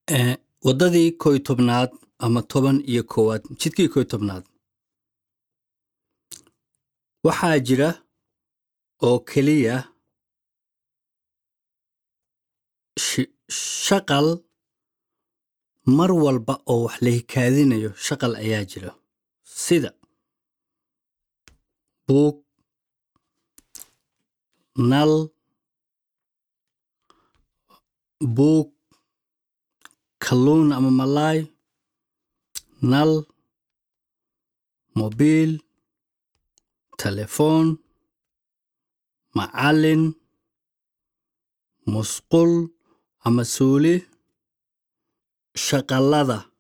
Eh, waddadii koy tobnaad ama toban iyo koowaad jidkii koy tobnaad waxaa jira oo keliya shi- shaqal mar walba oo wax la hikaadinayo shaqal ayaa jira sida buug nal buug kalluun ama malaay nal mobiil telefoon macallin musqul ama suuli shaqallada